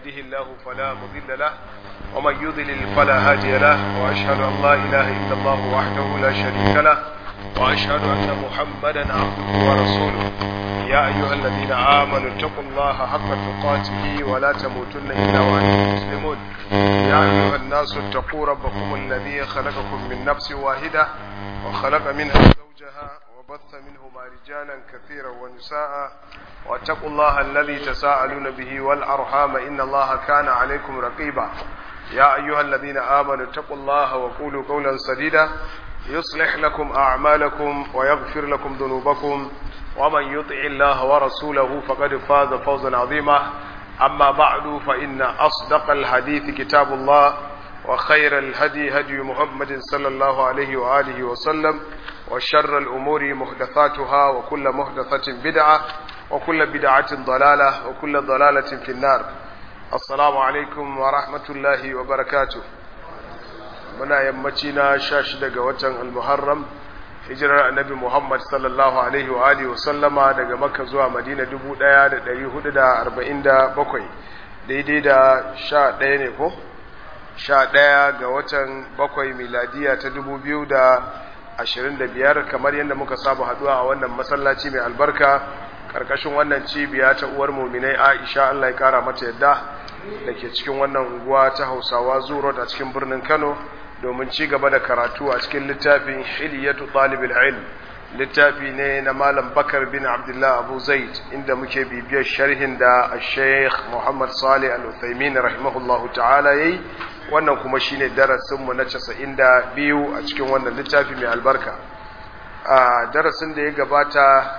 يهده الله فلا مضل له ومن يضلل فلا هادي له وأشهد أن لا إله إلا الله وحده لا شريك له وأشهد أن محمدا عبده ورسوله يا أيها الذين آمنوا اتقوا الله حق تقاته ولا تموتن إلا وأنتم مسلمون يا أيها الناس اتقوا ربكم الذي خلقكم من نفس واحدة وخلق منها زوجها وبث منهما رجالا كثيرا ونساء واتقوا الله الذي تساءلون به والأرحام إن الله كان عليكم رقيبا يا أيها الذين آمنوا اتقوا الله وقولوا قولا سديدا يصلح لكم أعمالكم ويغفر لكم ذنوبكم ومن يطع الله ورسوله فقد فاز فوزا عظيما أما بعد فإن أصدق الحديث كتاب الله وخير الهدي هدي محمد صلى الله عليه وآله وسلم وشر الأمور محدثاتها وكل محدثة بدعة وكل بدعة ضلالة وكل ضلالة في النار السلام عليكم ورحمة الله وبركاته muna yammaci na sha shida ga watan almuharram hijirar annabi muhammad sallallahu alaihi wa alihi wa sallama daga makka zuwa madina dubu ɗaya da ɗari hudu da arba'in da bakwai daidai da sha ɗaya ne ko sha ɗaya ga watan bakwai miladiya ta dubu biyu da ashirin da biyar kamar yadda muka saba haɗuwa a wannan masallaci mai albarka ƙarƙashin wannan cibiya ta uwar muminai aisha allah ya ƙara mata yadda da ke cikin wannan unguwa ta hausawa zuro a cikin birnin kano domin ci gaba da karatu a cikin littafin hiliyatu ɗalibul ilm littafi ne na malam bakar bin abdullah abu zaid inda muke bibiyar sharhin da sheikh muhammad salih al-uthaymin rahimahullahu ta'ala yayi wannan kuma shine darasin mu na 92 a cikin wannan littafi mai albarka a darasin da ya gabata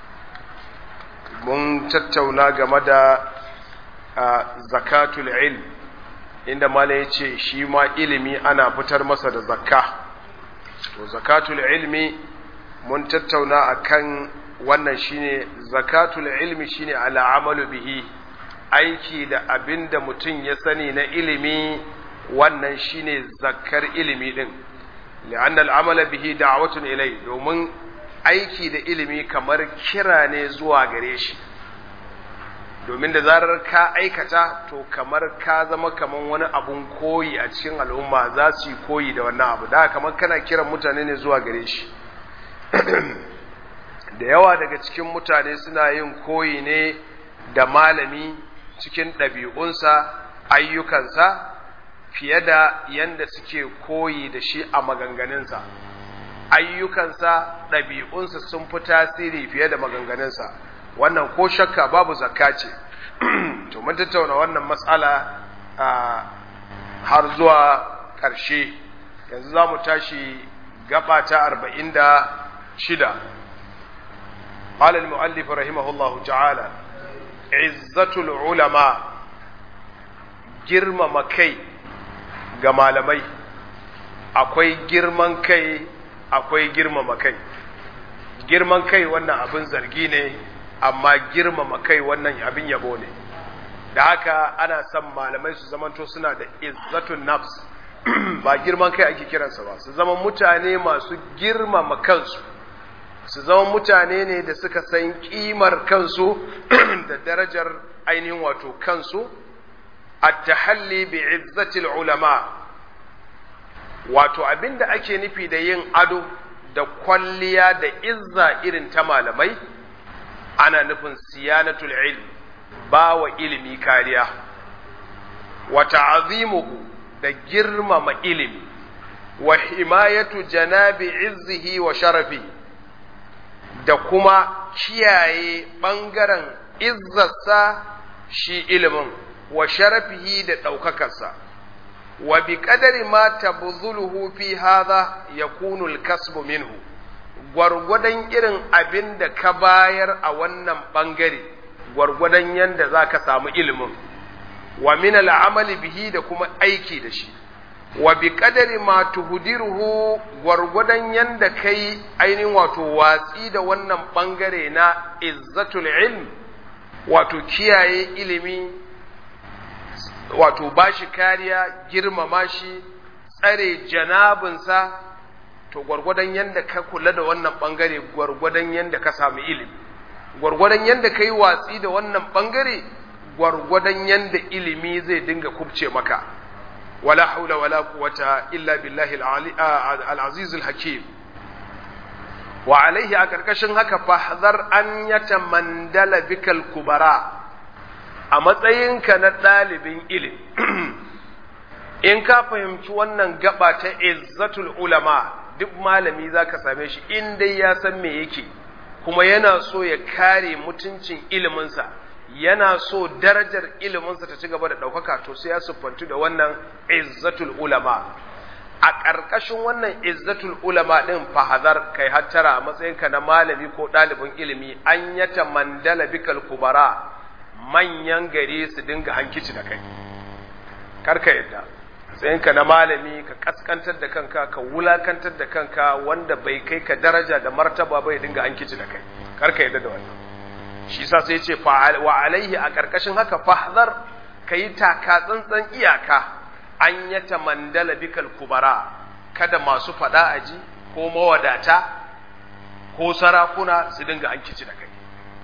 mun tattauna game da zakatul ilm inda mala ya ce shi ma ilimi ana fitar masa da zakka to zakatul ilmi mun tattauna akan wannan shine zakatul ilmi shine al'amalu bihi aiki da abin da mutum ya sani na ilimi wannan shine zakkar ilimi din li'anna al'amala bihi da'watun ilai domin aiki da ilimi kamar kira ne zuwa gare shi domin da zarar ka aikata to kamar ka zama kamar wani abun koyi a cikin al'umma za su yi koyi da wannan abu da kamar kana kiran mutane ne zuwa gare shi da yawa daga cikin mutane suna yin koyi ne da malami cikin ɗabi'unsa ayyukansa fiye da yanda suke koyi da shi a maganganunsa ayyukansa ɗabi'unsa sun fi tasiri fiye da maganganunsa wannan ko shakka babu zakka ce to mun tattauna wannan matsala har zuwa ƙarshe yanzu za mu tashi gaba ta arba'in da shida قال المؤلف رحمه الله تعالى عزة العلماء girmama kai ga malamai akwai girman kai akwai girmama kai girman kai wannan abin zargi ne amma girmama kai wannan abin yabo ne da haka ana son malamai su zamanto suna da izzatun nafs ba girman kai ake kiransa ba su zama mutane masu girmama kansu su zama mutane ne da suka san kimar kansu da darajar ainihin wato kansu at-tahalli bi izzatil ulama wato abinda ake nufi da yin ado da kwalliya da izza irin ta malamai ana nufin siyanatul ilm ba wa ilimi kariya wa ta'azimuhu da girmama ilimi wa himayatu janabi izzihi wa sharafi da kuma kiyaye ɓangaren izzarsa shi ilimin wa sharafihi da ɗaukakarsa wa bi ƙadari ma tabzuluhu fi hadha yakunu al-kasbu minhu gwargwadon irin abin da ka bayar a wannan ɓangare gwargwadon yadda za ka samu ilimin wa min al'amali bihi da kuma aiki da shi wa bi kadari ma tuhdiruhu gwargwadon yadda kai ainihin wato watsi da wannan ɓangare na izzatul ilm wato kiyaye ilimi wato bashi kariya girmama shi tsare janabinsa to gwargwadon yadda ka kula da wannan bangare gwargwadon yadda ka samu ilimi gwargwadon yadda ka yi watsi da wannan bangare gwargwadon yanda ilimi zai dinga kubce maka wala haula wala quwwata illa billahi al-aziz al-hakim wa alaihi a karkashin haka fahdhar an yatamandala bikal kubara a matsayinka na ɗalibin ilimi in ka fahimci wannan gaba ta izzatul ulama duk malami za ka same shi in dai ya san me yake kuma yana so ya kare mutuncin iliminsa yana so darajar iliminsa ta ci gaba da ɗaukaka to sai ya siffantu da wannan izzatul ulama a ƙarƙashin wannan izzatul ulama ɗin fahazar kai hattara a matsayinka na malami ko ɗalibin ilimi an yata mandala bikal kubara manyan gari su dinga hankici da kai karka yadda matsayinka na malami ka kaskantar da kanka ka wulakantar da kanka wanda bai kai ka daraja da martaba bai dinga hankici da kai karka yadda da wannan shi sa sai ce wa alaihi a ƙarƙashin haka fahzar ka yi taka tsantsan iyaka an yata mandala bikal kubara kada masu faɗa aji ko mawadata ko sarakuna su dinga hankici da kai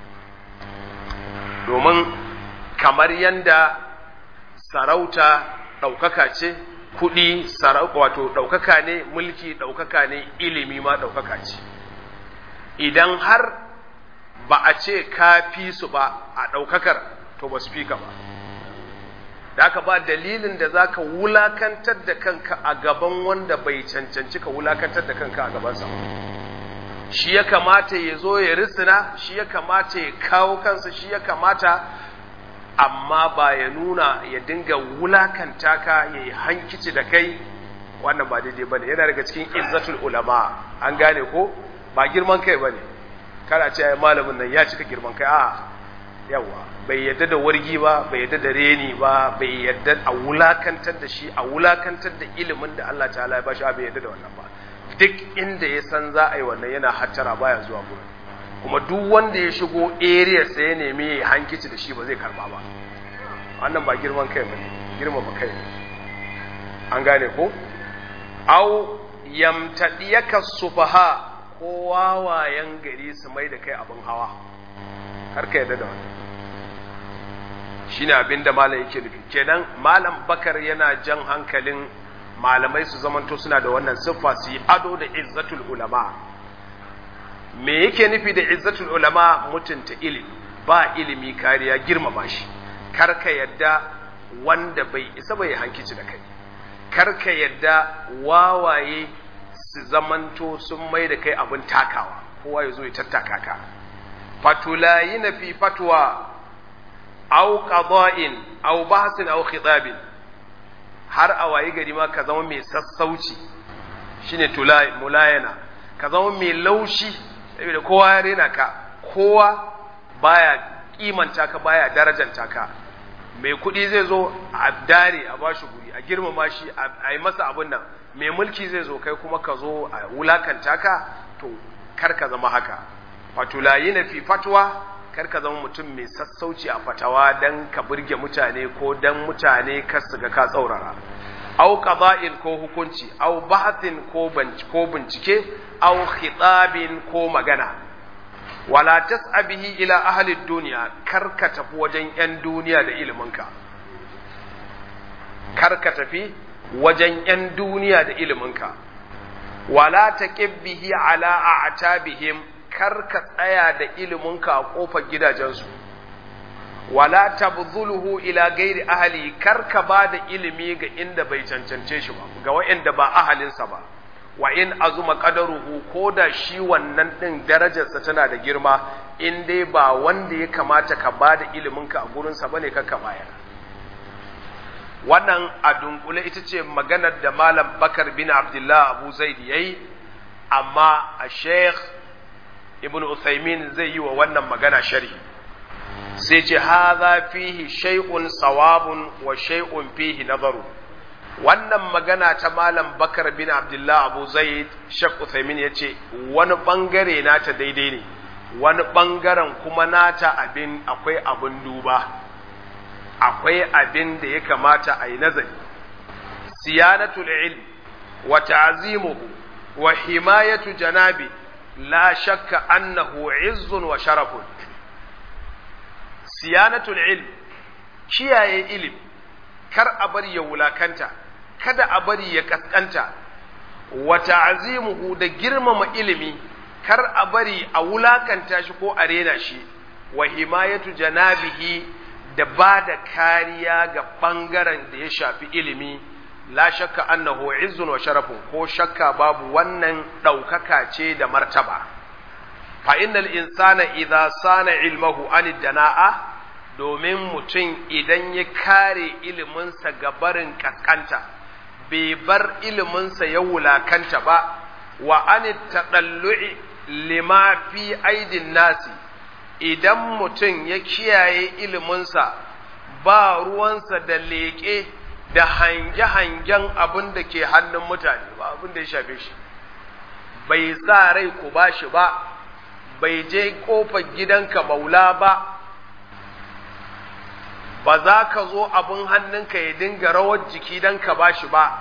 domin kamar yanda sarauta ɗaukaka ce kuɗi wato ɗaukaka ne mulki ɗaukaka ne ilimi ma ɗaukaka ce idan har ba a ce ka fi su ba a ɗaukakar to ba su fi ka ba da aka ba dalilin da za ka wulakantar da kanka a gaban wanda bai cancanci ka wulakantar da kanka a gabansa shi ya kamata ya zo ya risina shi ya kamata ya kawo kansa shi ya kamata amma ba ya nuna ya dinga wulakanta ka ya yi hankici da kai wannan ba daidai ba ne yana daga cikin izzatul ulama an gane ko ba girman kai ba ne kana ce ai malamin nan ya cika girman kai a yawa bai yadda da wargi ba bai yadda da reni ba bai yadda a wulakantar da shi a wulakantar da ilimin da Allah ta'ala ya bashi bai yadda da wannan ba duk inda ya san za a yi wannan yana hattara baya zuwa gurin kuma duk wanda ya shigo area sai ya nemi ya hankici da shi ba zai karba ba wannan ba girman kai ba ne girmama kai ne an gane ko au yamtadiyaka sufaha ko wawayen gari su mai da kai abin hawa har ka yarda da wannan shine abin da malam yake nufi kenan malam bakar yana jan hankalin malamai su zamanto suna da wannan siffa su yi ado da izzatul ulama me yake nufi da izzatul ulama mutunta ilimi ba ilimi kariya girmama shi karka yadda wanda bai isa bai hankici da kai karka yadda wawaye su zamanto sun mai da kai abin takawa kowa ya zo ya tattaka ka fatulayi na fi fatwa au qada'in au bahsin au khitabin har a wayi gari ma ka zama mai sassauci shine tulai mulayana ka zama mai laushi saboda kowa ya rena ka kowa baya kimanta ka baya darajanta ka mai kuɗi zai zo a dare a bashi guri a girmama shi a yi masa abin nan mai mulki zai zo kai kuma ka zo a wulakanta ka to kar ka zama haka fatulayi na fi fatwa kar ka zama mutum mai sassauci a fatawa dan ka burge mutane ko dan mutane kar su ga ka tsaurara au qada'in ko hukunci au bahthin ko ko bincike au khitabin ko magana wala tas'a bihi ila ahli dunya kar ka tafi wajen yan duniya da iliminka kar ka tafi wajen yan duniya da iliminka wala taqib bihi ala a'tabihim kar ka tsaya da iliminka a kofar gidajensu wala tabdhuluhu ila gairi ahli kar ka ba da ilimi ga inda bai cancance shi ba ga wa'anda ba ahalinsa ba wa in azuma qadaruhu ko da shi wannan din darajarsa tana da girma in dai ba wanda ya kamata ka ba da iliminka a gurinsa bane ka ka bayar wannan a dunkule ita ce maganar da malam bakar bin abdullah abu zaid yayi amma a sheikh ibn uthaymin zai yi wa wannan magana sharhi sai ce hadha fihi shay'un sawabun wa shay'un fihi nazaru wannan magana ta malam bakar bin abdullah abu zaid shek uthaymin ya ce wani bangare nata daidai ne wani bangaren kuma nata abin akwai abin duba akwai abin da ya kamata a yi nazari siyanatul ilm wa ta'zimuhu wa himayatu janabi la shakka annahu izzun wa sharafun siyanatul ilm kiyaye ilimi kar a bari ya wulakanta kada a bari ya kaskanta wa ta'zimuhu da girmama ilimi kar a bari a wulakanta shi ko a rena shi wa himayatu janabihi da ba da kariya ga ɓangaren da ya shafi ilimi la shakka annahu izzun wa sharafun ko shakka babu wannan ɗaukaka ce da martaba fa innal insana idza sana ilmahu an dana'a domin mutum idan ya kare iliminsa ga barin kaskanta bai bar iliminsa ya wulakanta ba wa an taɗallu'i lima fi aidin nasi idan mutum ya kiyaye iliminsa ba ruwansa da leƙe da hange-hangen abin da ke hannun mutane ba abin da ya shafe shi bai sa rai ku ba shi ba bai je ƙofar gidanka maula ba ba za ka zo abin hannunka ya dinga rawar jiki don ka ba shi ba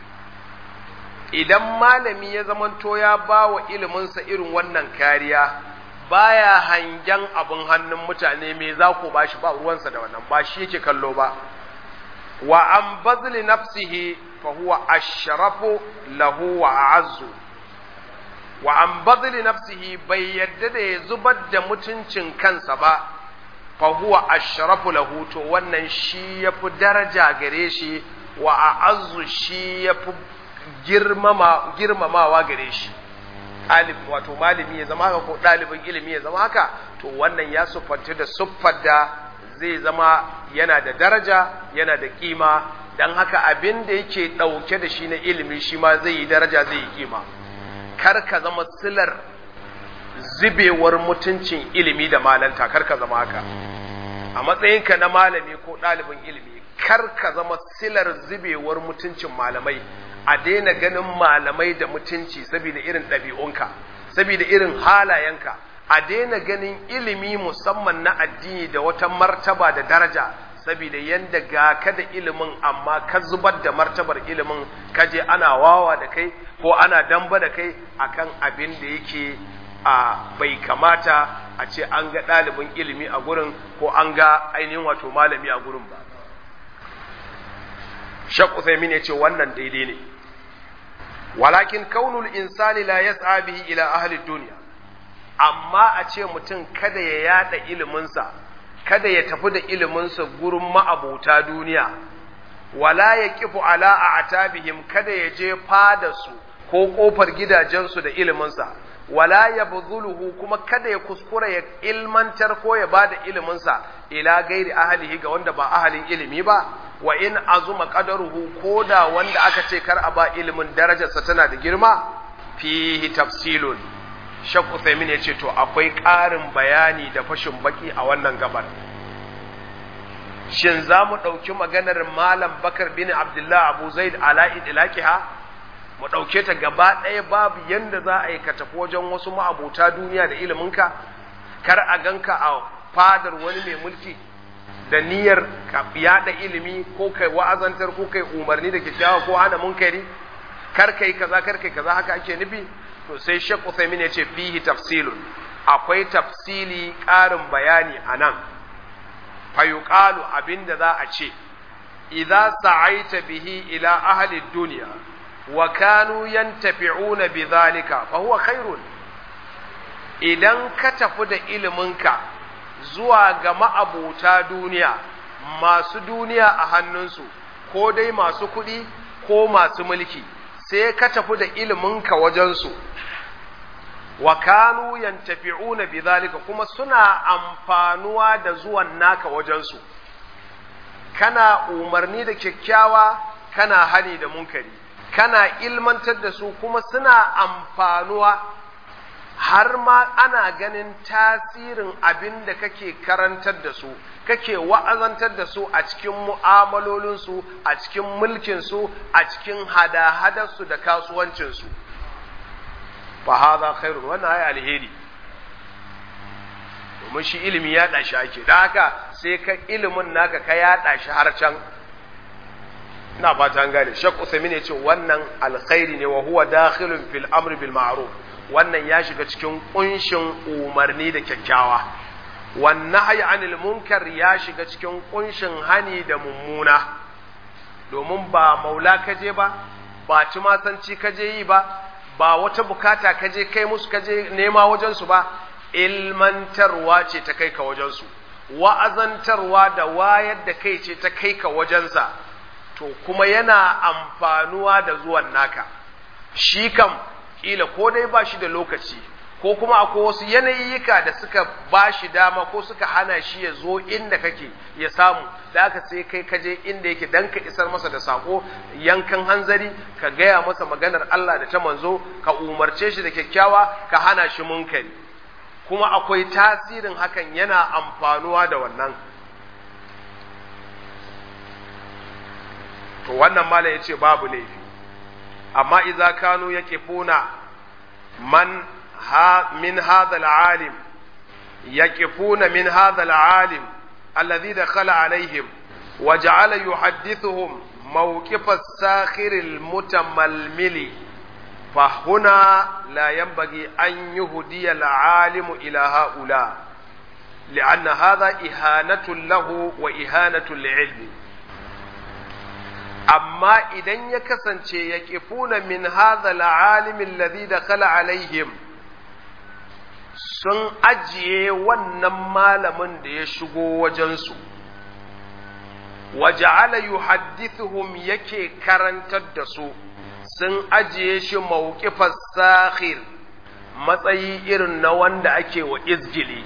idan malami ya zamanto ya ba wa iliminsa irin wannan kariya baya hangen abin hannun mutane me za ku ba shi ba ruwansa da wannan ba shi yake kallo ba wa an bazli nafsihi fa huwa ashrafu lahu wa a'azzu wa an bazli nafsihi bai yadda da ya zubar da mutuncin kansa ba fa huwa ashrafu lahu to wannan shi yafi daraja gare shi wa a'azzu shi yafi girmama girmamawa gare shi ɗalib wato malami ya zama haka ko ɗalibin ilimi ya zama haka to wannan ya siffanta da siffar da zai zama yana da daraja yana da kima dan haka abin da yake ɗauke da shi na ilimi shi ma zai yi daraja zai yi kima kar ka zama silar zubewar mutuncin ilimi da malanta kar ka zama haka a matsayinka na malami ko ɗalibin ilimi kar ka zama silar zubewar mutuncin malamai a daina ganin malamai da mutunci saboda irin ɗabi'unka saboda irin halayenka a daina ganin ilimi musamman na addini da wata martaba da daraja saboda yanda ga ka da ilimin amma ka zubar da martabar ilimin ka je ana wawa da kai ko ana damba da kai akan abin da yake a bai kamata a ce an ga ɗalibin ilimi a gurin ko an ga ainihin wato malami a gurin ba Shak Uthaymin ya ce wannan daidai ne. Walakin kaunul insani la yas'a bihi ila ahli dunya. Amma a ce mutum kada ya yada iliminsa, kada ya tafi da iliminsa gurin ma'abota duniya. Wala ya kifu ala a atabihim kada ya je fada su ko kofar gidajensu da iliminsa. Wala ya buzuluhu kuma kada ya kuskura ya ilmantar ko ya bada iliminsa ila gairi ahalihi ga wanda ba ahalin ilimi ba. wa in azuma qadaruhu koda wanda aka ce kar a ba ilimin darajarsa tana da girma fihi tafsilun Shaq Uthaymin ya ce to akwai ƙarin bayani da fashin baki a wannan gabar shin za mu ɗauki maganar Malam Bakar bin Abdullah Abu Zaid ala idlaqiha mu ɗauke ta gaba ɗaya babu yanda za a yi ka tafi wajen wasu ma'abota duniya da iliminka kar a ganka a fadar wani mai mulki da niyyar ka yada ilimi ko kai wa'azantar ko kai umarni da kyakkyawa ko hana munkari kar kai kaza kar kai kaza haka ake nufi to sai Sheikh Uthaymeen ya ce fihi tafsilun akwai tafsili ƙarin bayani anan fa yuqalu abinda za a ce idza sa'aita bihi ila ahli dunya wa kanu yantafi'una bidhalika fa huwa khairun idan ka tafi da iliminka zuwa ga ma'abota duniya masu duniya a hannunsu ko dai masu kuɗi ko masu mulki sai ka tafi da iliminka wajensu wa kanu yantafi'una bidhalika kuma suna amfanuwa da zuwan naka wajensu kana umarni da kyakkyawa kana hani da munkari kana ilmantar da su kuma suna amfanuwa har ma ana ganin tasirin abin da kake karantar da su kake wa'azantar da su a cikin mu'amalolinsu a cikin mulkinsu a cikin hada-hadarsu da kasuwancinsu fa haza khairun wannan ai alheri domin shi ilimi ya shi ake da haka sai ka ilimin naka ka yaɗa shi har can ina fata an gane shek usaimin ya ce wannan alkhairi ne wa huwa dakhilun fil amri bil ma'ruf wannan ya shiga cikin kunshin umarni da kyakkyawa wannan hayi anil munkar ya shiga cikin kunshin hani da mummuna domin ba maula kaje ba ba tumasanci kaje yi ba ba wata bukata kaje kai musu kaje nema wajensu ba ilmantarwa ce ta kai ka wajensu wa'azantarwa da wayar da kai ce ta kai ka wajensa to kuma yana amfanuwa da zuwan naka shi kam kila ko dai ba shi da lokaci ko kuma akwai wasu yanayika da suka ba shi dama ko suka hana shi ya zo inda kake ya samu da aka sai kai kaje inda yake dan ka isar masa da sako yankan hanzari ka gaya masa maganar Allah da ta manzo ka umarce shi da kyakkyawa ka hana shi munkari kuma akwai tasirin hakan yana amfanuwa da wannan to wannan malam yace babu laifi amma idza kanu yaqifuna man ha min hadha al-alim yaqifuna min hadha al-alim alladhi dakhala alaihim وجعل يحدثهم موقف الساخر المتململ فهنا لا ينبغي أن يهدي العالم إلى هؤلاء لأن هذا إهانة له وإهانة لعلمه amma idan ya kasance ya ƙifuna min hadha al'alimin ladhi dakhala alaihim sun ajiye wannan malamin da ya shigo wajensu waja'ala yuhaddithuhum yake karantar da su sun ajiye shi mawqifas sakhir matsayi irin na wanda ake wa izgili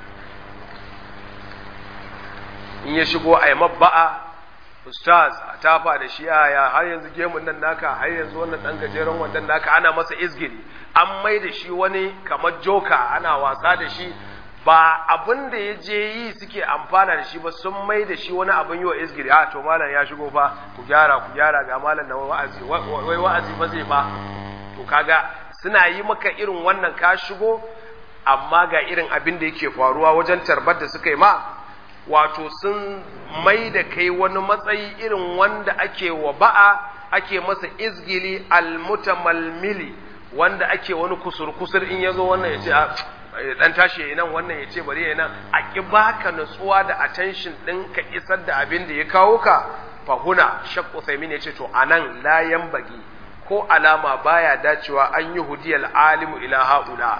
in ya shigo a yi mabba'a ustaz a tafa da shi yaya har yanzu gemun nan naka har yanzu wannan dan gajeren wannan naka ana masa izgili an mai da shi wani kamar joka ana wasa da shi ba abin da ya je yi suke amfana da shi ba sun mai da shi wani abin yi wa izgili a to malam ya shigo fa ku gyara ku gyara ga malam na wa'azi wai wa'azi ba zai ba to kaga suna yi maka irin wannan ka shigo amma ga irin abin da yake faruwa wajen tarbar da suka yi ma wato sun mai da kai wani matsayi irin wanda ake wa ba'a ake masa izgili almutamalmili wanda ake wani kusur-kusur in ya zo wannan ya ce dan tashi ya nan wannan ya ce bari ya nan a ƙi baka nutsuwa da attention ɗin ka isar da abin da ya kawo ka fahuna shakku saimin ya ce to anan layan bagi ko alama baya dacewa an yi hudiyar alimu ila haula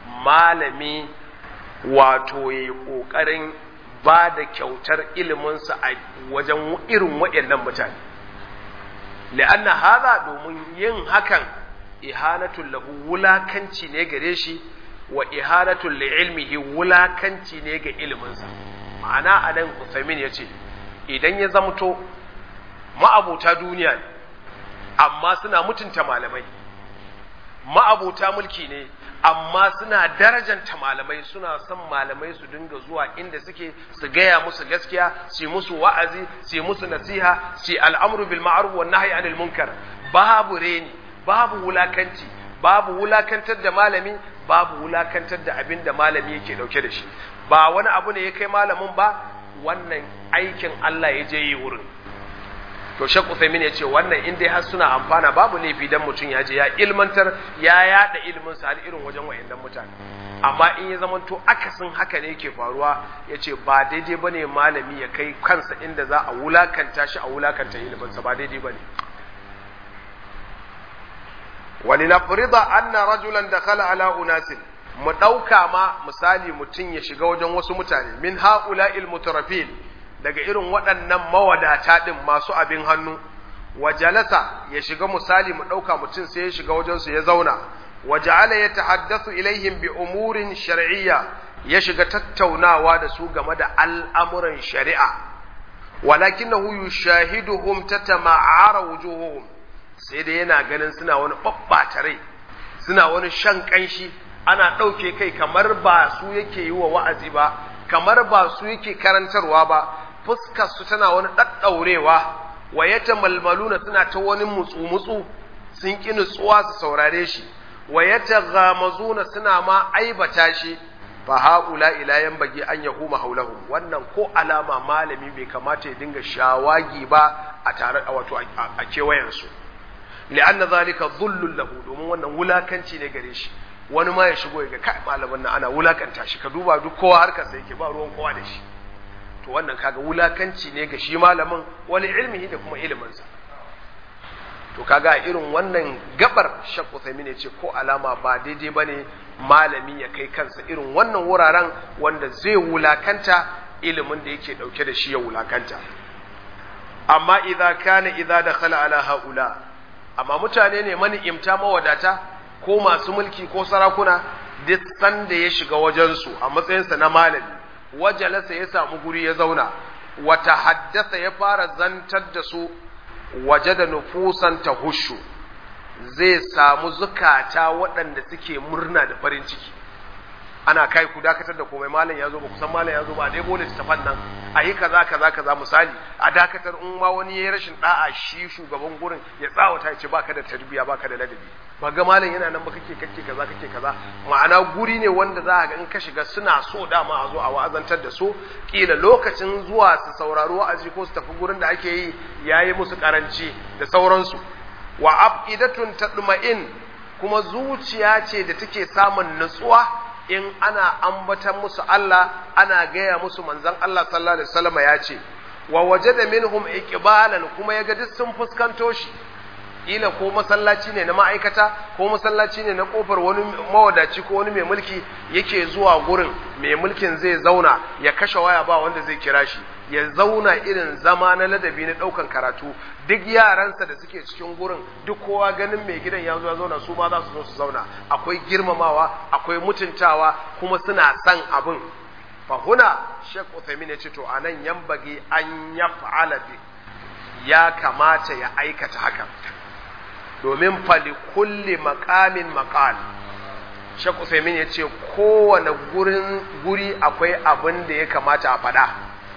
malami wato ya yi ƙoƙarin ba da kyautar iliminsa a wajen irin waɗannan mutane li'anna haza domin yin hakan ihanatul lahu wulakanci ne gare shi wa ihanatul li'ilmihi wulakanci ne ga iliminsa ma'ana anan Uthaymin yace idan ya zamto ma'abuta duniya ne amma suna mutunta malamai ma'abuta mulki ne amma suna darajanta malamai suna son malamai su dinga zuwa inda suke su gaya musu gaskiya su musu wa'azi su musu nasiha su al'amru bil ma'ruf wan nahyi anil munkar babu reni babu wulakanci babu wulakantar da malami babu wulakantar da abin da malami yake dauke da shi ba wani abu ne ya kai malamin ba wannan aikin Allah ya je yi wurin to Sheikh Uthaymeen ya ce wannan in dai har suna amfana babu laifi dan mutum ya je ya ilmantar ya yada ilimin sa har irin wajen wayannan mutane amma in ya zama to akasin haka ne yake faruwa ya ce ba daidai bane malami ya kai kansa inda za a wulakanta shi a wulakanta ilimin sa ba daidai bane ولنفرض أن رجلا دخل على أناس mu ɗauka ma misali mutum ya shiga wajen wasu mutane min ha'ula'il mutarafin daga irin waɗannan mawadata ɗin masu abin hannu wa jalasa ya shiga misali mu ɗauka mutum sai ya shiga wajensu ya zauna wa ja'ala ya tahaddathu ilaihim bi umurin shar'iyya ya shiga tattaunawa da su game da al'amuran shari'a walakinahu yushahiduhum tatama'ara wujuhuhum sai dai yana ganin suna wani ɓaɓɓata rai suna wani shan ƙanshi ana ɗauke kai kamar ba su yake yi wa wa'azi ba kamar ba su yake karantarwa ba fuskar su tana wani ɗaɗɗaurewa wa ya malmaluna suna ta wani mutsu-mutsu sun ƙi nutsuwa su saurare shi wa ya gamazuna suna ma aibata shi fa haula ila yan bagi an yahuma haulahu wannan ko alama malami bai kamata ya dinga shawagi ba a tare wato a kewayensu li'anna zalika dhullun lahu domin wannan wulakanci ne gare shi wani ma ya shigo ya ga kai malamin nan ana wulakanta shi ka duba duk kowa harkar sa yake ba ruwan kowa da shi to wannan kaga wulakanci ne ga shi malamin wani ilmihi da kuma iliminsa to kaga irin wannan gabar Sheikh Uthaymeen ce ko alama ba daidai bane malami ya kai kansa irin wannan wuraren wanda zai wulakanta ilimin da yake dauke da shi ya wulakanta amma idza kana idza dakhala ala haula amma mutane ne mani imta mawadata ko masu mulki ko sarakuna duk sanda ya shiga wajensu a matsayinsa na malami wajalasa ya samu guri ya zauna wata haddasa ya fara zantar da su waje da nufusan ta hushu zai samu zukata waɗanda suke murna da farin ciki ana kai ku dakatar da komai malam ya zo ba kusan malam ya zo ba a dai bole tafan nan a yi kaza kaza kaza misali a dakatar in ma wani yayi rashin da'a shi shugaban gurin ya tsawata ya ce baka da tarbiya baka da ladabi ba ga malam yana nan ba kake kake kaza kake kaza ma'ana guri ne wanda za ga in ka shiga suna so dama a zo a wa'azantar da su kila lokacin zuwa su saurari wa'azi ko su tafi gurin da ake yi yayi musu karanci da sauransu wa abidatun tadma'in kuma zuciya ce da take samun nutsuwa in ana ambatan musu Allah ana gaya musu manzon Allah sallallahu alaihi wasallam ya ce wa wajada minhum iqbalan kuma yaga duk sun fuskanto shi ila ko masallaci ne na ma'aikata ko masallaci ne na kofar wani mawadaci ko wani mai mulki yake zuwa gurin mai mulkin zai zauna ya kashe waya ba wanda zai kira shi ya zauna irin zama na ladabi na daukan karatu duk yaransa da suke cikin gurin duk kowa ganin mai gidan ya zo ya zauna su ma za su zo su zauna akwai girmamawa akwai mutuntawa kuma suna san abin fahuna Sheikh Uthaymeen ya ce to anan yambagi an yaf'ala bi ya kamata ya aikata haka domin fali kulli maqamin maqal Sheikh Uthaymeen ya ce kowane gurin guri akwai abin da ya kamata a faɗa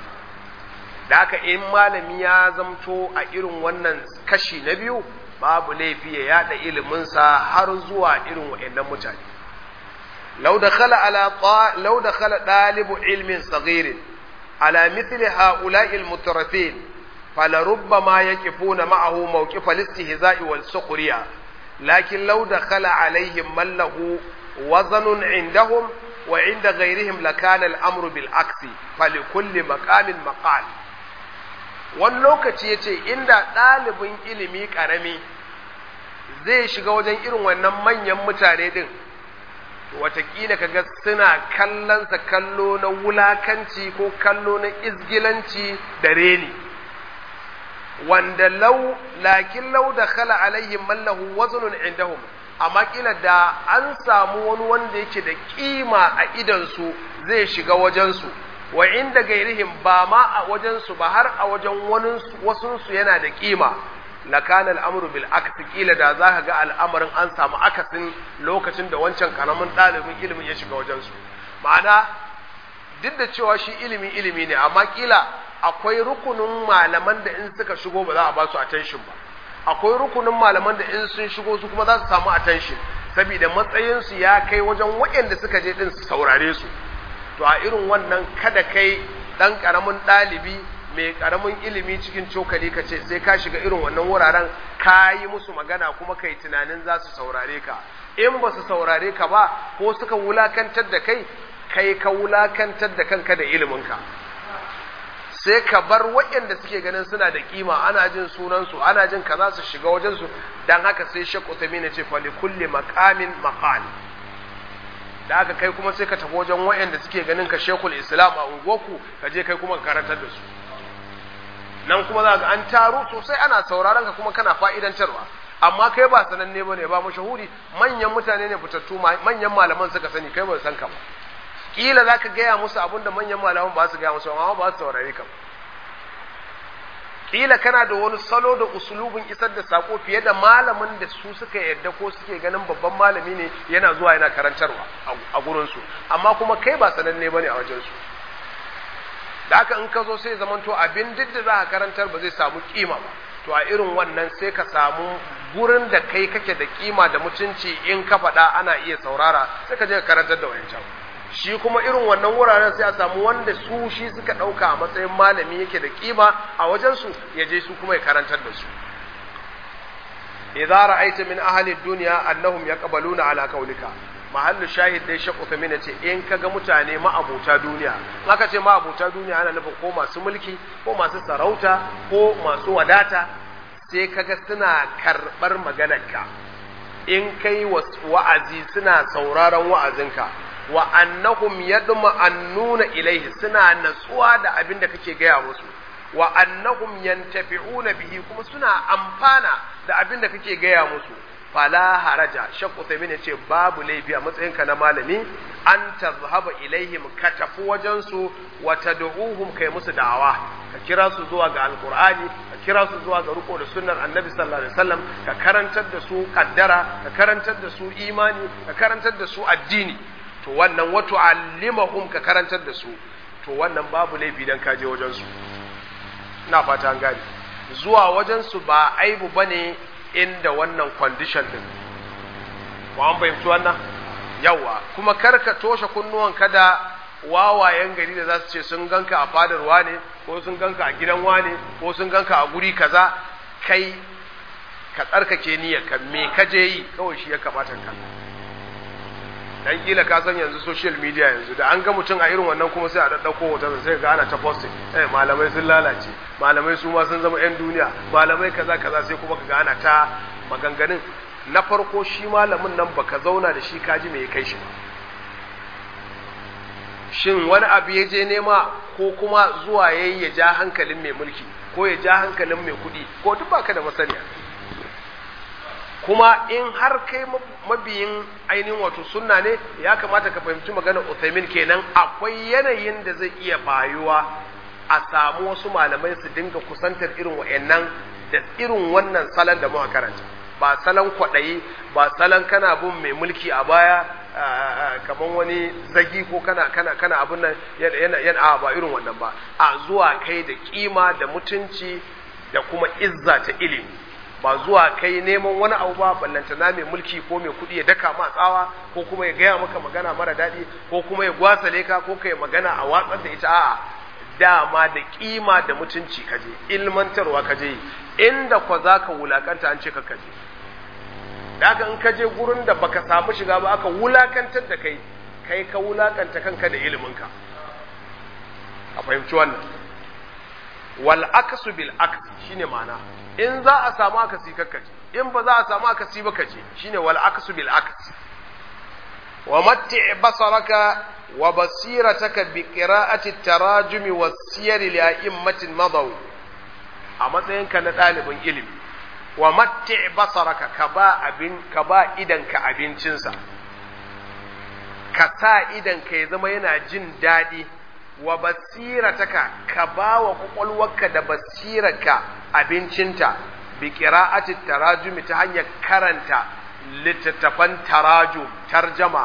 da haka in malami ya zamto a irin wannan kashi na biyu babu laifi ya yada iliminsa har zuwa irin wa'annan mutane لو دخل على طا... لو دخل طالب علم صغير على مثل هؤلاء المترفين فلربما يقفون معه موقف الاستهزاء والسخرية لكن لو دخل عليهم من له وزن عندهم وعند غيرهم لكان الأمر بالعكس فلكل مقام مقال wani lokaci ya ce inda ɗalibin ilimi ƙarami zai shiga wajen irin wannan manyan mutane ɗin watakila kaga suna kallonsa kallo na wulakanci ko kallo na izgilanci da reni wanda lau lakin lau da khala alaihim mallahu wazunun indahum amma kila da an samu wani wanda yake da kima a idansu zai shiga wajensu wa inda gairihim ba ma a wajensu ba har a wajen wasunsu yana da kima lakana al'amuru bil aksi kila da za ka ga al'amarin an samu akasin lokacin da wancan karamin ɗalibin ilimin ya shiga wajensu ma'ana duk da cewa shi ilimi ilimi ne amma kila akwai rukunin malaman da in suka shigo ba za a ba su attention ba akwai rukunin malaman da in sun shigo su kuma za su samu attention saboda matsayinsu ya kai wajen waɗanda suka je din su saurare su to a irin wannan kada kai ɗan ƙaramin ɗalibi mai karamin ilimi cikin cokali ka ce sai ka shiga irin wannan wuraren ka yi musu magana kuma kai tunanin za su saurare ka in ba su saurare ka ba ko suka wulakantar da kai kai ka wulakantar da kanka da iliminka sai ka bar waɗanda suke ganin suna da kima ana jin sunansu ana jin kaza su shiga wajensu don haka sai shakku ta mina ce fali kulle makamin maqal da aka kai kuma sai ka tafi wajen waɗanda suke ganin ka shekul islam a unguwarku ka je kai kuma ka karantar da su nan kuma za ga an taru sosai ana sauraron ka kuma kana fa'idantarwa amma kai ba sananne bane ba mashahuri manyan mutane ne fitattu manyan malaman suka sani kai ba san ka ba kila zaka gaya musu abin da manyan malaman ba su gaya musu amma ba su saurare ka kila kana da wani salo da usulubin isar da sako fiye da malamin da su suka yarda ko suke ganin babban malami ne yana zuwa yana karantarwa a gurin su amma kuma kai ba sananne bane a wajen su da haka in ka zo sai zamanto abin duk da za ka karantar ba zai samu kima ba to a irin wannan sai ka samu gurin da kai kake da kima da mutunci in ka faɗa ana iya saurara sai ka je ka karantar da wayancan shi kuma irin wannan wuraren sai a samu wanda su shi suka ɗauka a matsayin malami yake da kima a wajensu ya je su kuma ya karantar da su idza ra'aita min ahli dunya annahum yaqbaluna ala qawlika mahallu shahid dai shakku ta mina ce in kaga mutane ma'abuta duniya in aka ce ma'abuta duniya ana nufin ko masu mulki ko masu sarauta ko masu wadata sai kaga suna karɓar maganarka in kai wa'azi suna sauraron wa'azinka wa annahum yadma annuna ilaihi suna natsuwa da abin da kake gaya musu wa annahum yantafi'una bihi kuma suna amfana da abin da kake gaya musu fala haraja shakku sai ce babu laifi a matsayinka na malami an tazhaba ilaihim ka tafi wajen su wa tad'uhum kai musu da'awa ka kira su zuwa ga alqur'ani ka kira su zuwa ga riko da sunnar annabi sallallahu alaihi wasallam ka karantar da su kaddara ka karantar da su imani ka karantar da su addini to wannan wa tu'allimahum ka karantar da su to wannan babu laifi dan ka je wajen su ina fata an gane zuwa wajen su ba aibu bane inda wannan condition din ko an fahimci wannan yawa kuma karka toshe kunnuwan kada wawayen gari da za su ce sun ganka a fadar wane ko sun ganka a gidan wane ko sun ganka a guri kaza kai ka tsarkake niyyar ka me ka je yi kawai shi ya kamata ka dan kila ka san yanzu social media yanzu da an ga mutum a irin wannan kuma sai a daddauko hoton sai ga ana ta posting eh malamai sun lalace malamai su ma sun zama yan duniya malamai kaza kaza sai kuma kaga ana ta maganganun na farko shi malamin nan baka zauna da shi kaji me ya kai shi ba shin wani abu ya je nema ko kuma zuwa yayi ya ja hankalin mai mulki ko ya ja hankalin mai kuɗi ko duk baka da masaniya kuma in har kai mabiyin ainihin wato sunna ne ya kamata ka fahimci maganar Uthaymin kenan akwai yanayin da zai iya bayuwa a samu wasu malamai su dinga kusantar irin wa'annan da irin wannan salon da muka karanta ba salon kwaɗayi ba salon kana bin mai mulki a baya kamar wani zagi ko kana kana kana abin nan yana ba irin wannan ba a zuwa kai da kima da mutunci da kuma izza ta ilimi ba zuwa kai neman wani abu ba ballantana mai mulki ko mai kuɗi ya daka ma tsawa ko kuma ya gaya maka magana mara daɗi ko kuma ya gwasale ka ko kai magana a watsar da ita a'a dama da kima da mutunci kaje ilmantarwa kaje inda kwa za ka wulakanta an ce ka kaje daga in kaje gurin da baka samu shiga ba aka wulakantar da kai kai ka wulakanta kanka da iliminka a fahimci wannan wal aksu bil aksi shine ma'ana in za a samu akasi kakkace in ba za a samu akasi ba kace shine wal aksu bil aksi wa matti basaraka wa basirataka bi qira'ati tarajumi was siyar li a'immatin madaw a matsayinka na ɗalibin ilimi wa matti basaraka ka ba abin ka ba idanka abincinsa ka sa idanka ya zama yana jin daɗi wa basirataka ka ba wa kwakwalwarka da basirarka abincinta bi qira'ati tarajumi ta hanyar karanta littattafan tarajum tarjama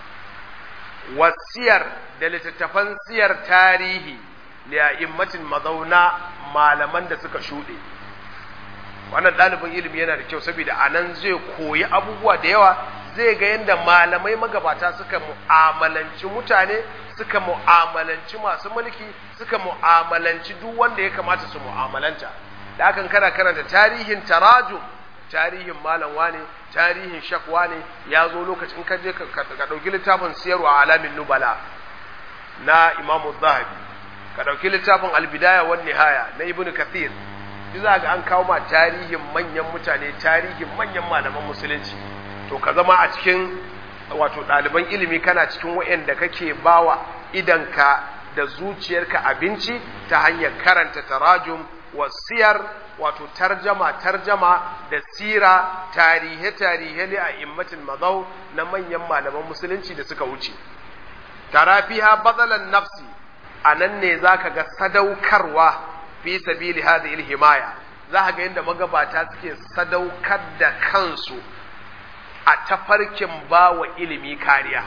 wasiyar da littattafan siyar tarihi li'a'immatin mazauna malaman da suka shuɗe wannan ɗalibin ilimi yana da kyau saboda a nan zai koyi abubuwa da yawa zai ga yadda malamai magabata suka mu'amalanci mutane suka mu'amalanci masu mulki suka mu'amalanci duk wanda ya kamata su mu'amalanta da hakan kana karanta tarihin tarajum tarihin malam wane tarihin shakwa ne ya zo lokacin ka je ka ɗauki littafin siyarwa alamin nubala na imamu zahabi ka ɗauki littafin albidaya wan nihaya na ibn kathir duk za ga an kawo ma tarihin manyan mutane tarihin manyan malaman musulunci to ka zama a cikin wato ɗaliban ilimi kana cikin wa'anda kake bawa idanka da zuciyarka abinci ta hanyar karanta tarajum wasiyar wato tarjama tarjama da sira tarihe tarihe li a immatin mazau na manyan malaman musulunci da suka wuce tarafiha badalan nafsi a nan ne za ka ga sadaukarwa fi sabili hadhihi himaya za ka ga yadda magabata suke sadaukar da kansu a tafarkin bawa ilimi kariya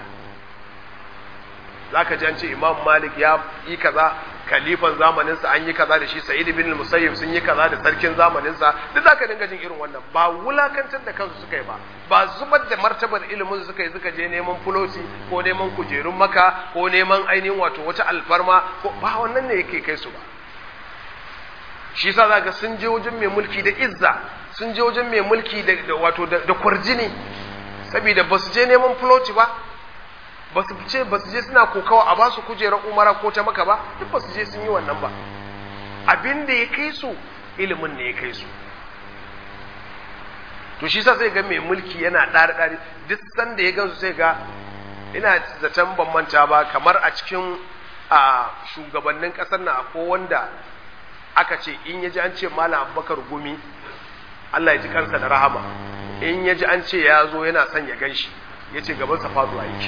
za ka ji an ce imam malik ya yi kaza kalifan zamaninsa an yi kaza da shi sa'id bin musayyib sun yi kaza da sarkin zamaninsa duk zaka dinga jin irin wannan ba wulakantar da kansu suka yi ba ba zubar da martabar ilimin suka yi suka je neman fuloti ko neman kujerun maka ko neman ainihin wato wata alfarma ko ba wannan ne yake kai su ba shi yasa zaka sun je wajen mai mulki da izza sun je wajen mai mulki da wato da kwarjini saboda ba su je neman fuloti ba ba su ce ba su je suna kokawa a ba su kujerar umara ko ta maka ba duk ba su je sun yi wannan ba abin da ya kai su ilimin ne ya kai su to shi sa sai ga mai mulki yana ɗari ɗari duk sanda ya gansu sai ga ina zaton ban manta ba kamar a cikin a shugabannin ƙasar na akwai wanda aka ce in ya ji an ce malam abubakar gumi Allah ya ji kansa da rahama in ya ji an ce ya zo yana son ya gan shi ya ce gabansa faduwa yake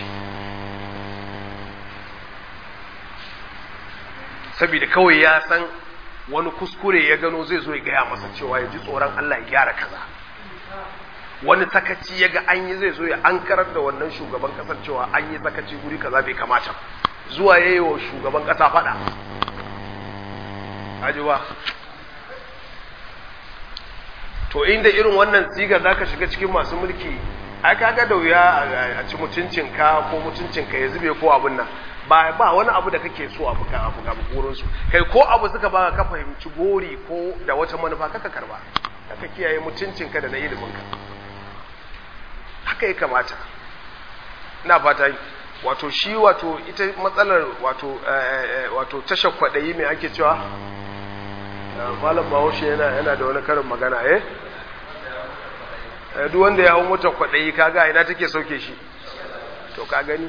saboda kawai ya san wani kuskure ya gano zai zo ya gaya masa cewa ya ji tsoron Allah ya gyara kaza wani sakaci ya ga an yi zai zo ya an karar da wannan shugaban kasar cewa an yi sakaci guri kaza bai kamata zuwa ya yi wa shugaban kasa fada ajiwa to inda irin wannan sigar za ka shiga cikin masu mulki ai kaga da wuya a ci mutuncinka ko mutuncinka ya zube ko abin nan ba ba wani abu da kake so abu ka abu ga burin su kai ko abu suka baka ka fahimci gori ko da wata manufa kaka karba kaka kiyaye mutuncinka da na ilimin ka haka ya kamata ina fata wato shi wato ita matsalar wato wato tashar kwadayi mai ake cewa malam bahaushe yana yana da wani karin magana eh duk wanda ya hau motar kwadayi kaga ina take sauke shi to ka gani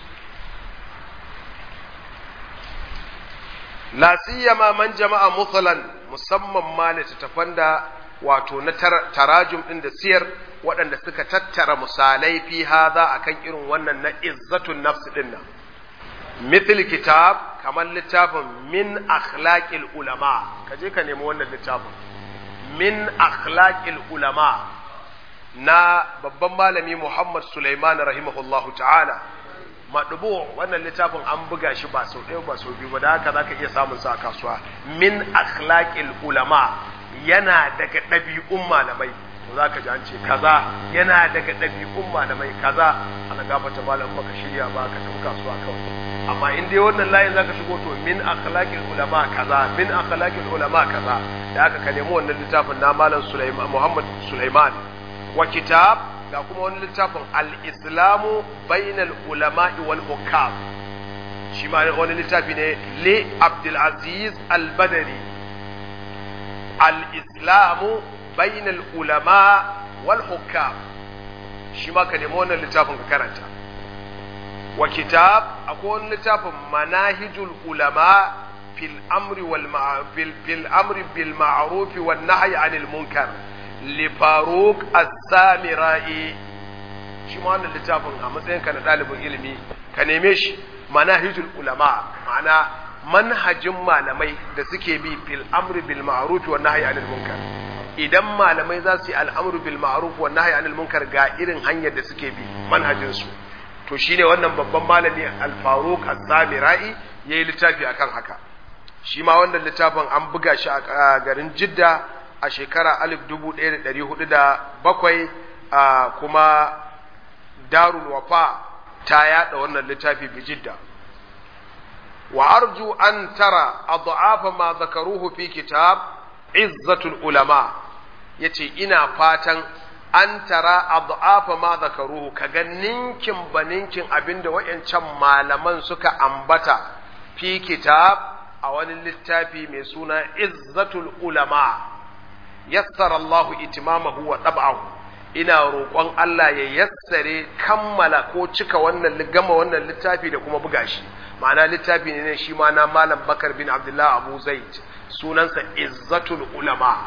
la siyama man jama'a mutsalan musamman ma littattafan da wato na tarajum din da siyar waɗanda suka tattara misalai fi hadha akan irin wannan na izzatun nafs din nan mithil kitab kamar littafin min akhlaqil ulama kaje ka nemi wannan littafin min akhlaqil ulama na babban malami Muhammad Sulaiman rahimahullahu ta'ala maɗubu wannan littafin an buga shi ba sau ɗaya ba sau biyu ba da haka za ka iya samun sa a kasuwa min akhlaqil ulama yana daga ɗabi'un malamai to za ka ji an ce kaza yana daga ɗabi'un malamai kaza ana gafata malam baka shirya ba ka tafi kasuwa kawai amma in dai wannan layin za ka shigo to min akhlaqil ulama kaza min akhlaqil ulama kaza da haka ka nemi wannan littafin na malam Sulaiman Muhammad Sulaiman wa kitab ga kuma wani littafin al-islamu bainal ulama'i wal hukam shi ma wani littafi ne li abdulaziz al-badari al-islamu bainal ulama wal hukam shi ma ka nemi wannan littafin ka karanta wa kitab akwai wani littafin manahijul ulama fil amri wal fil amri bil ma'ruf wan nahyi anil munkar lifaruk as-samirai shi ma wannan littafin a matsayin ka na ɗalibin ilimi ka neme shi manahijul ulama ma'ana manhajin malamai da suke bi fil amri bil ma'ruf wa nahyi anil munkar idan malamai za su yi al'amru bil ma'ruf wa nahyi anil munkar ga irin hanyar da suke bi manhajin su to shine wannan babban malami al-faruq as-samirai yayi littafi akan haka shi ma wannan littafin an buga shi a garin Jidda a shekara alif dubu ɗaya da ɗari hudu da bakwai a kuma darul wafa ta yaɗa wannan littafi bijidda wa arju an tara adhafa ma zakaruhu fi kitab izzatul ulama yace ina fatan an tara adhafa ma zakaruhu kaga ninkin baninkin abinda wayancan malaman suka ambata fi kitab a wani littafi mai suna izzatul ulama yassara Allahu itimamahu wa tab'ahu ina roƙon Allah ya yassare kammala ko cika wannan gama wannan littafi da kuma buga shi ma'ana littafi ne shi ma na malam Bakar bin Abdullah Abu Zaid sunansa Izzatul Ulama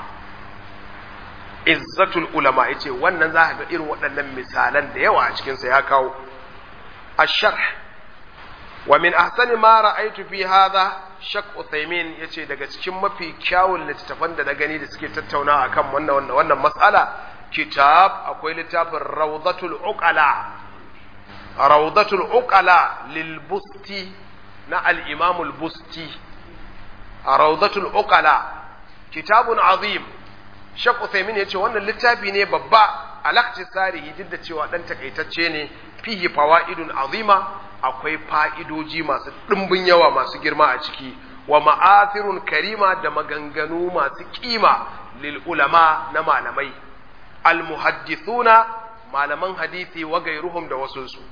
Izzatul Ulama yace wannan za ka ga irin waɗannan misalan da yawa a cikin sa ya kawo ash-sharh wa min ahsani ma ra'aytu fi hadha shak Uthaymin yace daga cikin mafi kyawun littattafan da na gani da suke tattauna akan wannan wannan wannan mas'ala kitab akwai littafin Rawdatul Uqala Rawdatul Uqala lil Busti na al-Imam al-Busti Rawdatul Uqala kitabun azim Shak Uthaymin yace wannan littafi ne babba alaktisarihi duk da cewa dan takaitacce ne fihi fawaidun azima akwai fa'idoji masu ɗimbin yawa masu girma a ciki wa ma'athirun karima da maganganu masu kima lil ulama na malamai almuhaddithuna malaman hadisi wa gairuhum da wasunsu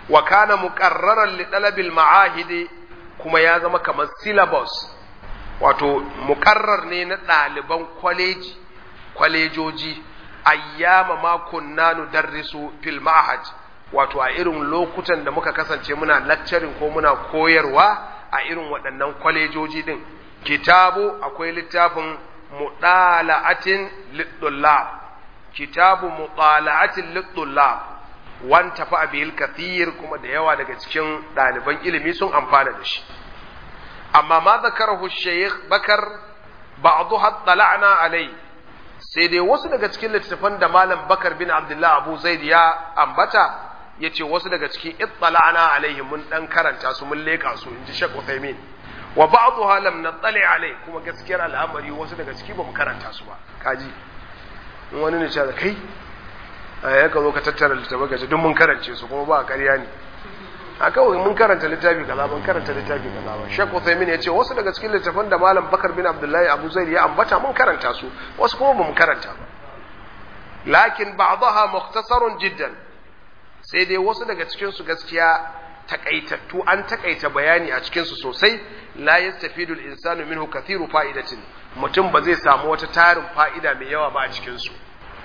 wa kana muqarraran li talabil ma'ahidi kuma ya zama kamar syllabus wato muqarrar ne na ɗaliban kwaleji kwalejoji ayyama ma kunna nudarrisu fil ma'had wato a irin lokutan da muka kasance muna lecturing ko muna koyarwa a irin waɗannan kwalejoji din kitabu akwai littafin mudala'atin lidullab kitabu mudala'atin lidullab wan tafi abihil kathir kuma da yawa daga cikin ɗaliban ilimi sun amfana da shi amma ma zakarahu shaykh bakar ba'dha tala'na alai sai dai wasu daga cikin littattafan da malam bakar bin abdullah abu zaid ya ambata yace wasu daga cikin ittala'na alaihi mun dan karanta su mun leka su inji shaykh Uthaymeen wa ba'dha lam nattali alai kuma gaskiyar al'amari wasu daga ciki bamu karanta su ba kaji in wani ne ce kai ya ka zo ka tattara littafai ka ce duk mun karance su kuma ba ƙarya ne a kawai mun karanta littafi kaza ban karanta littafi kaza ba Sheikh Uthaymeen ya ce wasu daga cikin littafan da Malam Bakar bin Abdullahi Abu Zaid ya ambata mun karanta su wasu kuma bamu karanta ba lakin ba'daha mukhtasarun jiddan sai dai wasu daga cikin su gaskiya takaitattu an takaita bayani a cikin su sosai la yastafidu al-insanu minhu kathiru fa'idatin mutum ba zai samu wata tarin fa'ida mai yawa ba a cikin su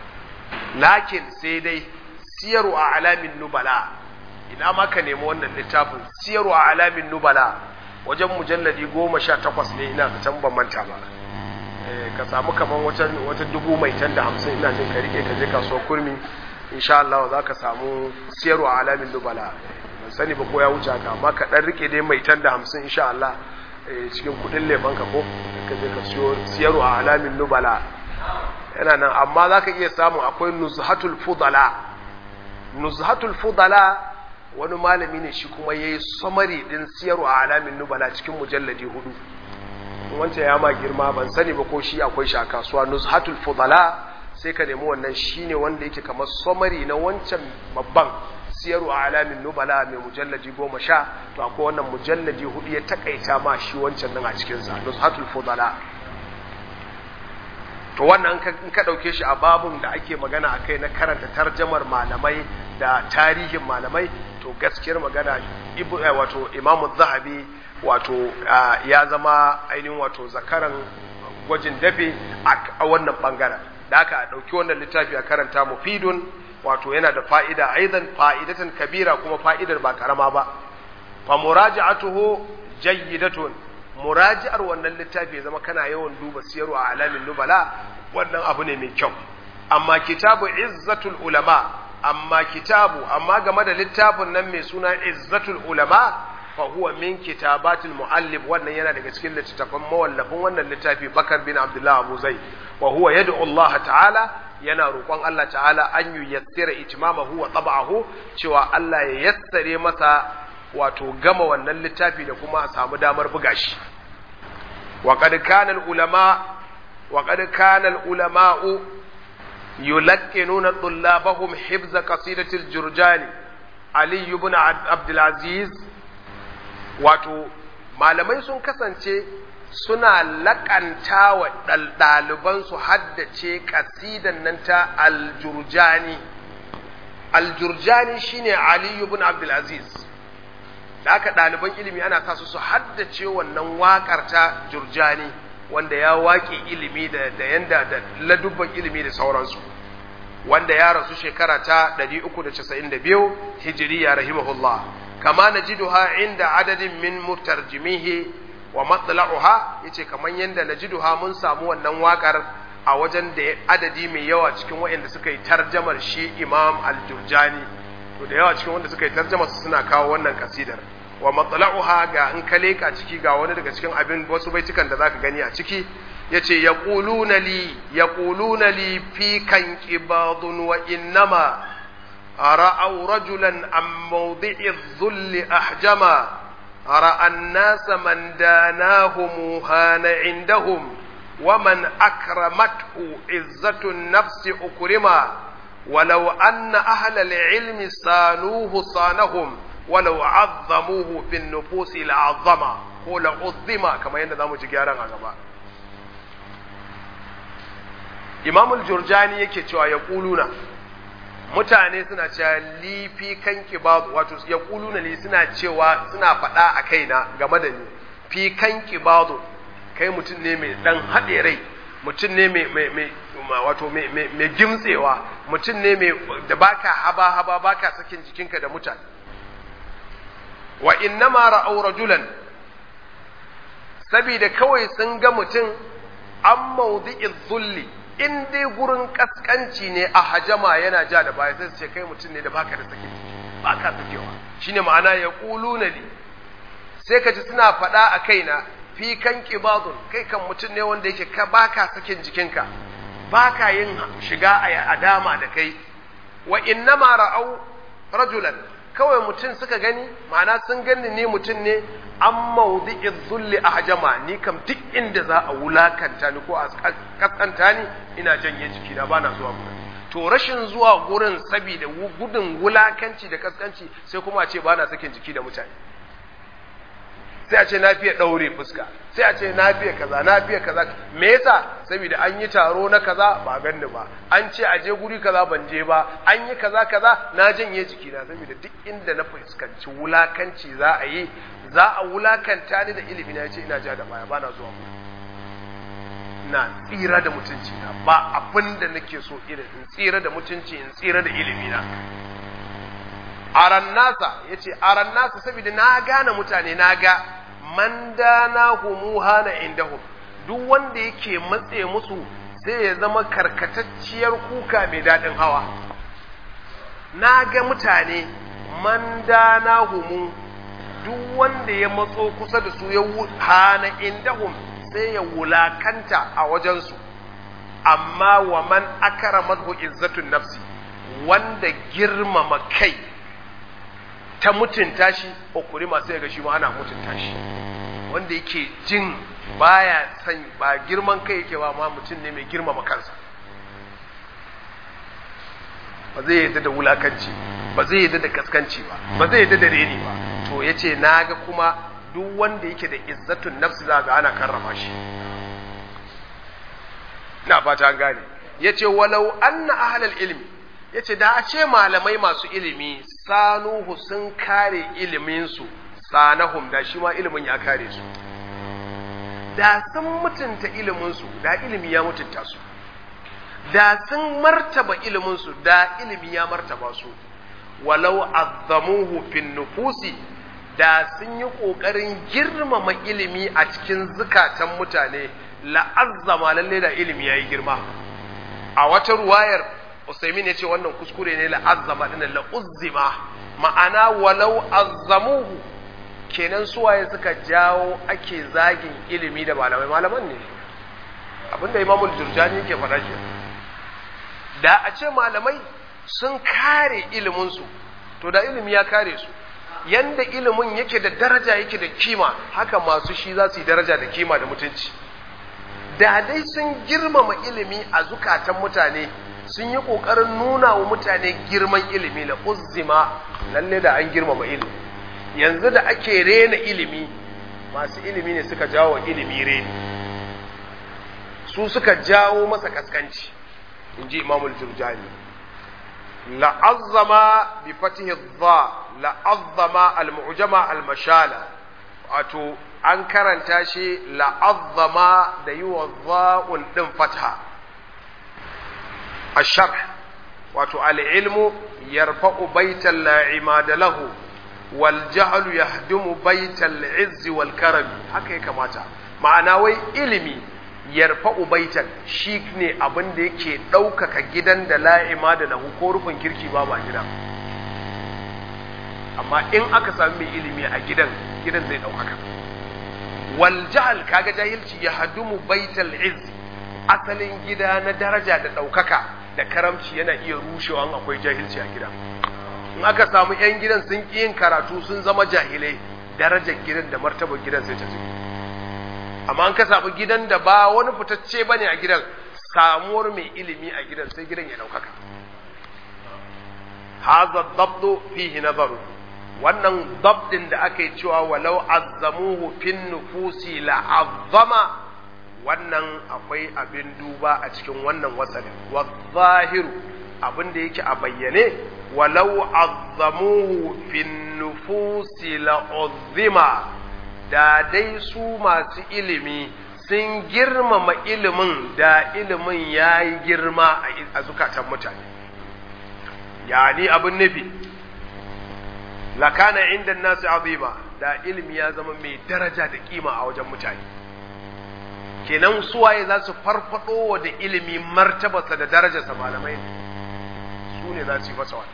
lakin sai dai siyaru a alamin nubala ina ma ka nemi wannan littafin siyaru a alamin nubala wajen mujalladi goma sha takwas ne ina ka can ban manta ba ka samu kamar wata dubu mai tan da hamsin ina jin ka rike ka je kasuwar kurmi insha Allah za ka samu siyaru a alamin nubala ban sani ba ko ya wuce haka amma ka dan rike dai mai tan da hamsin insha Allah cikin kudin lefan ka ko ka je ka siyo siyaru a alamin nubala yana nan amma za ka iya samu akwai nuzhatul fudala nuzhatul fudala wani malami ne shi kuma ya yi samari ɗin siyarwa a alamin nubala cikin mujalladi hudu wancan ya ma girma ban sani ba ko shi akwai shi a kasuwa nuzhatul fudala sai ka nemi wannan shi ne wanda yake kamar samari na wancan babban siyarwa a alamin nubala mai mujalladi goma sha to akwai wannan mujalladi hudu ya takaita ma shi wancan nan a cikinsa nuzhatul fudala to wannan in ka ɗauke shi a babun da ake magana a kai na karanta tarjamar malamai da tarihin malamai to gaskiyar magana wato imamu zahabi wato ya zama ainihin wato zakaran gwajin dafe a wannan bangaren da aka ɗauki wannan littafi a karanta mufidun wato yana da fa'ida aidan fa'idatan kabira kuma fa'idar ba karama ba fa muraja'atuhu jayyidatun muraji'ar wannan littafi ya zama kana yawan duba siyarwa a alamin nubala wannan abu ne mai kyau amma kitabu izzatul ulama amma kitabu amma game da littafin nan mai suna izzatul ulama fa huwa min kitabatil muallif wannan yana daga cikin littattafan mawallafin wannan littafi bakar bin abdullah abu zai wa huwa yad'u Allah ta'ala yana roƙon Allah ta'ala an yuyassira itmamahu wa tab'ahu cewa Allah ya yassare masa wato gama wannan littafi da kuma a samu damar buga shi wa qad kana al ulama wa qad kana al ulama'u yulaqqinuna tullabahum hifz qasidati al jurjani ali ibn abd al aziz wato malamai sun kasance suna laƙanta wa ɗalibansu haddace ƙasidan nan ta aljurjani aljurjani shine ali ibn abd al aziz da aka ɗaliban ilimi ana sa su su haddace wannan waƙar ta jurjani wanda ya waƙe ilimi da da yanda da ladubban ilimi da sauransu wanda ya rasu shekara ta 392 hijiriya rahimahullah kama najiduha inda adadin min mutarjimihi wa matla'uha yace kaman yanda najiduha mun samu wannan waƙar a wajen da adadi mai yawa cikin waɗanda suka yi tarjamar shi Imam Al-Jurjani to da yawa cikin wanda suka yi tarjamar su suna kawo wannan kasidar wa matla'uha ga in ka leka ciki ga wani daga cikin abin wasu baitukan da zaka gani a ciki yace yaquluna li yaquluna li fi kan qibadun wa innama ra'aw rajulan am mawdi'i dhull ahjama ra'a an-nas man danahum hana indahum ومن أكرمته عزة النفس أكرما ولو أن أهل العلم صانوه صانهم ولو عظموه في النفوس لعظم ko la uzzima kamar yadda zamu ji gyaran a gaba Imam al-Jurjani yake cewa ya kuluna mutane suna cewa li fi kan kibadu wato ya kuluna li suna cewa suna faɗa a kaina game da ni fi kan kibadu kai mutum ne mai dan haɗe rai mutum ne mai mai mai wato mai mai gimtsewa mutum ne mai da baka haba haba baka sakin jikinka da mutane wa innama ra'aw rajulan sabida kawai sun ga mutum an mawdi'i dhulli in dai gurin kaskanci ne a hajama yana ja da baya sai su ce kai mutum ne da baka da sakin jiki baka sakewa shine ma'ana ya quluna li sai ka ji suna faɗa a kaina fi kan qibadun kai kan mutum ne wanda yake ka baka sakin jikinka baka yin shiga a dama da kai wa innama ra'au rajulan kawai mutum suka gani ma'ana sun gani ne mutum ne an maudi'in zulli a hajama ni kam duk inda za a wulakanta ni ko a kaskanta ni ina janye jikina ba na zuwa gurin to rashin zuwa gurin saboda gudun wulakanci da kaskanci sai kuma a ce ba na sakin jiki da mutane sai a ce na fiye ɗaure fuska sai a ce na fiye kaza na fiye kaza me yasa saboda an yi taro na kaza ba ganni ba an ce a je guri kaza ban je ba an yi kaza kaza na janye jikina saboda duk inda na fuskanci wulakanci za a yi za a wulakanta ni da ilimi na ce ina ja da baya bana zuwa mu na tsira da mutunci na ba abin da nake so irin in tsira da mutunci in tsira da ilimi na aran nasa yace aran nasa saboda na gane mutane na ga man dana humuha na indahum duk wanda yake matse musu sai ya zama karkatacciyar kuka mai daɗin hawa na ga mutane man dana humu duk wanda ya matso kusa da su ya hana indahum sai ya wulakanta a wajensu amma wa man akara madhu izzatun nafsi wanda girmama kai ta mutunta shi ukuri masu yaga shi ma ana mutunta shi wanda yake jin baya san ba girman kai yake ba ma mutum ne mai girmama kansa ba zai yadda da wulakanci ba zai yadda da kaskanci ba ba zai yadda da reni ba to yace naga kuma duk wanda yake da izzatun nafsi za ga ana karrama shi ina fata an gane yace walau anna ahlal ilmi yace da a ce malamai masu ilimi sanuhu sun kare iliminsu sanahum da shi ma ilimin ya kare su da sun mutunta iliminsu da ilimi ya mutunta su da sun martaba iliminsu da ilimi ya martaba su walau azzamuhu fin nufusi da sun yi ƙoƙarin girmama ilimi a cikin zukatan mutane la'azzama lalle da ilimi ya yi girma a wata ruwayar Usaimin ya ce wannan kuskure ne la'azzama ɗin la'uzzima ma'ana walau azzamuhu kenan suwaye suka jawo ake zagin ilimi da malamai malaman ne abinda imamul jurjani yake faɗa ke da a ce malamai sun kare iliminsu to da ilimi ya kare su yanda ilimin yake da daraja yake da kima haka masu shi za su yi daraja da kima da mutunci da dai sun girmama ilimi a zukatan mutane sun yi ƙoƙarin nuna wa mutane girman ilimi la uzzima lalle da an girmama ilimi yanzu da ake rena ilimi masu ilimi ne suka jawo ilimi reni su suka jawo masa kaskanci in ji imamul jurjani la'azzama bi fatihi dha la'azzama al-mu'jama al-mashala wato an karanta shi la'azzama da yi wa dha'un din fatha الشرح wato al'ilmu yarfa'u baital la'imada lahu wal jahlu yahdumu baital izzi wal karami haka ya kamata ma'ana wai ilimi yarfa'u baital shi ne abin da yake ɗaukaka gidan da la'imada lahu ko rufin kirki ba ba gidan amma in aka sami mai ilimi a gidan gidan zai ɗaukaka wal jahl kaga jahilci yahdumu baital izzi asalin gida na daraja da ɗaukaka da karamci yana iya rushewa in akwai jahilci a gida in aka samu 'yan gidan sun ƙi yin karatu sun zama jahilai darajar gidan da martabar gidan sai ta zubi amma an ka samu gidan da ba wani fitacce bane a gidan samuwar mai ilimi a gidan sai gidan ya ɗaukaka haza dabdo fihi nazaru wannan dabdin da aka yi cewa walau azzamuhu fin nufusi la azzama wannan akwai abin duba a cikin wannan wasalin wa zahiru abin da yake a bayyane walau azzamuhu fin nufusi la'uzzima da dai su masu ilimi sun girmama ilimin da ilimin ya yi girma a zukatan mutane yani abin nufi lakana inda nasu azima da ilimi ya zama mai daraja da kima a wajen mutane kenan suwaye za su farfado da ilimi martabarsa da darajarsa malamai su ne za su yi masa wannan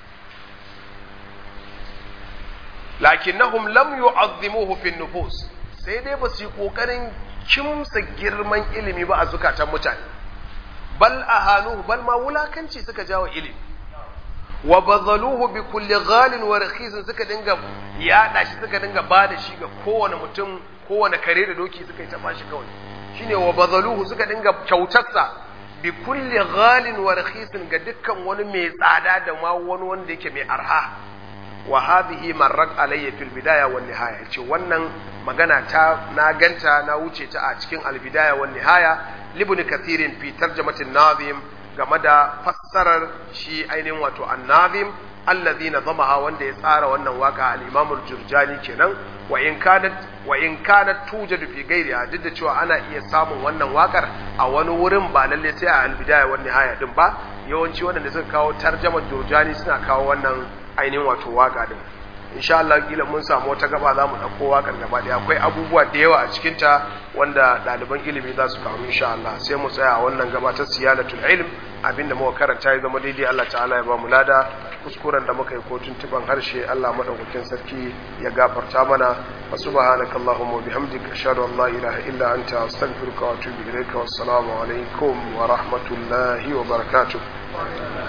lakinnahum lam yu'azzimuhu fi nufus sai dai ba su yi kokarin kimsa girman ilimi ba a zukatan mutane bal ahanuhu bal ma wulakanci suka jawo ilimi wa bazaluhu bi kulli ghalin wa rakhisin suka dinga yada shi suka dinga bada shi ga kowane mutum kowane kare da doki suka yi ta bashi kawai shine wa bazaluhu suka dinga kyautarsa bi kulli ghalin wa rakhisin ga dukkan wani mai tsada da ma wani wanda yake mai arha wa hadhihi marrat alayya fil bidaya wan nihaya ce wannan magana ta na ganta na wuce ta a cikin al bidaya wan nihaya libn kathirin fi tarjamatin nazim game da fassarar shi ainihin wato annazim allazi nazamaha wanda ya tsara wannan waka al-imam al-jurjani kenan wa in kanat wa in kanat tujadu fi ghairiha duk da cewa ana iya samun wannan wakar a wani wurin ba lalle sai a al-bidaya wan nihaya din ba yawanci wanda suka kawo tarjamar jurjani suna kawo wannan ainihin wato waka din insha Allah kila mun samu wata gaba za mu ɗauko wakar gaba ɗaya akwai abubuwa da yawa a cikin ta wanda ɗaliban ilimi za su karu insha Allah sai mu tsaya a wannan gaba ta siyanatul ilm abinda muka karanta ya zama daidai Allah ta'ala ya ba mu lada kuskuren da muka yi ko tuntuban harshe Allah madaukakin sarki ya gafarta mana wa subhanaka allahumma wa bihamdika ashhadu an la ilaha illa anta astaghfiruka wa atubu ilayka wassalamu alaikum wa rahmatullahi wa barakatuh